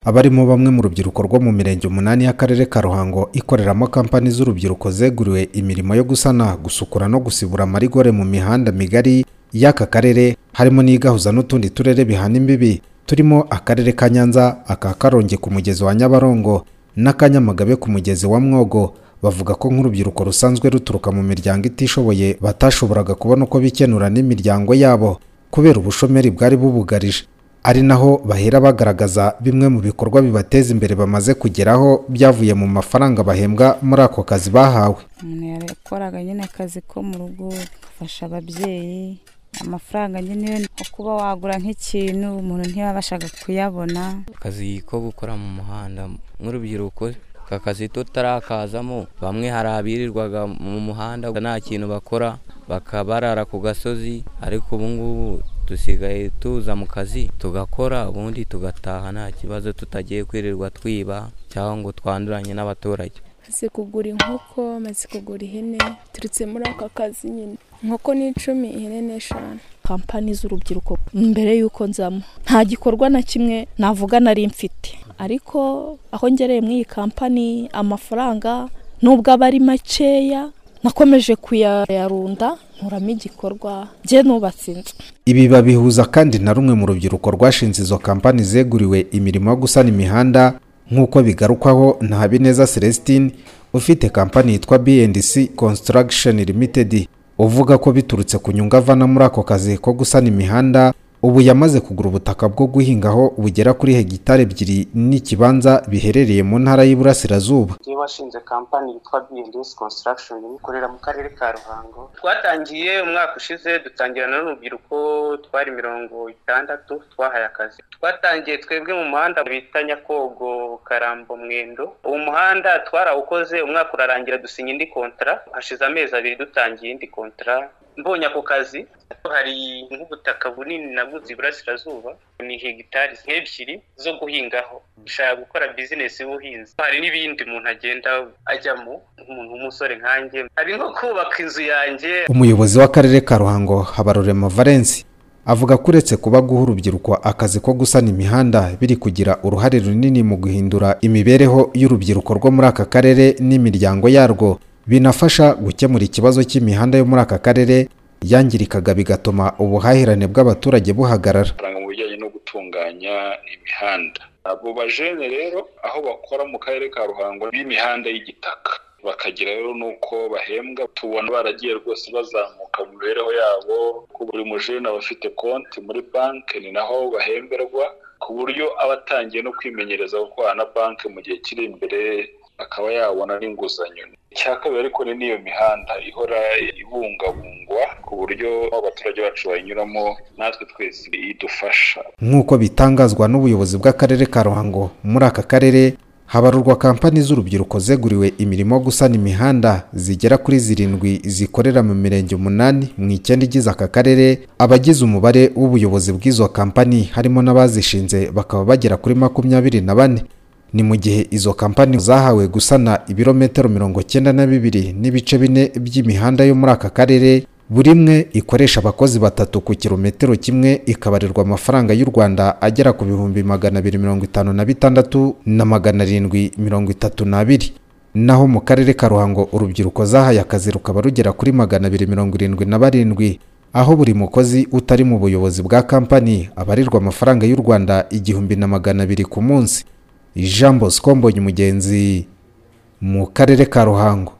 abarimo bamwe mu rubyiruko rwo mu mirenge umunani y'akarere ka ruhango ikoreramo kampani z'urubyiruko zeguriwe imirimo yo gusana gusukura no gusibura amarigore mu mihanda migari y'aka karere harimo n'igahuza n'utundi turere bihana imbibi turimo akarere ka nyanza aka karongi ku mugezi wa nyabarongo n'akanyamagabe ku mugezi wa mwogo bavuga ko nk'urubyiruko rusanzwe ruturuka mu miryango itishoboye batashoboraga kubona uko bikenura n'imiryango yabo kubera ubushomeri bwari bubugarije ari naho bahera bagaragaza bimwe mu bikorwa bibateza imbere bamaze kugeraho byavuye mu mafaranga bahembwa muri ako kazi bahawe umuntu yakoraga nyine akazi ko mu rugo gafasha ababyeyi amafaranga nyine yo kuba wagura nk'ikintu umuntu ntiyabashaga kuyabona akazi ko gukora mu muhanda nk'urubyiruko aka kazi tutarakazamo bamwe hari abirirwaga mu muhanda nta kintu bakora bakabarara ku gasozi ariko ubu ngubu dusigaye tuza mu kazi tugakora ubundi tugataha nta kibazo tutagiye kwirirwa twiba cyangwa ngo twanduranye n'abaturage maze kugura inkoko maze kugura ihene turutse muri aka kazi nyine inkoko ni icumi ihene ni eshanu kampani z'urubyiruko mbere y'uko nzamo nta gikorwa na kimwe navuga nari mfite ariko aho ngereye muri iyi kampani amafaranga nubwo aba ari makeya nakomeje kuyarunda nkuramo igikorwa bye nubatse inzu ibi babihuza kandi na rumwe mu rubyiruko rwashinze izo kampani zeguriwe imirimo yo gusana imihanda nk'uko bigarukwaho na habineza celestine ufite kampani yitwa bndc construction limited uvuga ko biturutse ku nyungu avana muri ako kazi ko gusana imihanda ubu yamaze kugura ubutaka bwo guhingaho bugera kuri hegitari ebyiri n'ikibanza biherereye mu ntara y'iburasirazuba ngiye washinze kampani yitwa bndc construction ikorera mu karere ka ruhango twatangiye umwaka ushize dutangira n'urubyiruko twari mirongo itandatu twahaye akazi twatangiye twebwe mu muhanda bita nyakogo karambo mwendo uwo muhanda twarawukoze umwaka urarangira dusinya indi kontara hashize amezi abiri dutangiye indi kontara mbonye ako kazi hari nk'ubutaka bunini naguze iburasirazuba ni hegitari nk'ebyiri zo guhingaho ushaka gukora bizinesi y'ubuhinzi hari n'ibindi umuntu agenda ajyamo nk'umuntu w'umusore nkanjye hari nko kubaka inzu yanjye umuyobozi w'akarere ka ruhango habarurema valence avuga ko uretse kuba guha urubyiruko akazi ko gusana imihanda biri kugira uruhare runini mu guhindura imibereho y'urubyiruko rwo muri aka karere n'imiryango yarwo binafasha gukemura ikibazo cy'imihanda yo muri aka karere yangirikaga bigatuma ubuhahirane bw'abaturage buhagarara mu bijyanye no gutunganya imihanda abo bajene rero aho bakora mu karere ka ruhango b'imihanda y'igitaka bakagira rero nuko bahembwa tubona baragiye rwose bazamuka mu mibereho yabo ko buri mujene aba afite konti muri banki ni naho bahemberwa ku buryo aba atangiye no kwimenyereza gukorana na banki mu gihe kiri imbere akaba yabona n'inguzanyo icya kabiri ariko ni n'iyo mihanda ihora ibungabungwa ku buryo abaturage bacu bayinyuramo natwe twese idufasha nk'uko bitangazwa n'ubuyobozi bw'akarere ka ruhango muri aka karere habarurwa kampani z'urubyiruko zeguriwe imirimo yo gusana imihanda zigera kuri zirindwi zikorera mu mirenge umunani mu icyenda igize aka karere abagize umubare w'ubuyobozi bw'izo kampani harimo n'abazishinze bakaba bagera kuri makumyabiri na bane ni mu gihe izo kampani zahawe gusana ibirometero mirongo cyenda na bibiri n'ibice bine by'imihanda yo muri aka karere buri imwe ikoresha abakozi batatu ku kirometero kimwe ikabarirwa amafaranga y'u rwanda agera ku bihumbi magana abiri mirongo itanu na bitandatu na magana arindwi mirongo itatu n'abiri naho mu karere ka ruhango urubyiruko zahaye akazi rukaba rugera kuri magana abiri mirongo irindwi na barindwi aho buri mukozi utari mu buyobozi bwa kampani abarirwa amafaranga y'u rwanda igihumbi na magana abiri ku munsi ijambo sikomboye umugenzi mu karere ka ruhango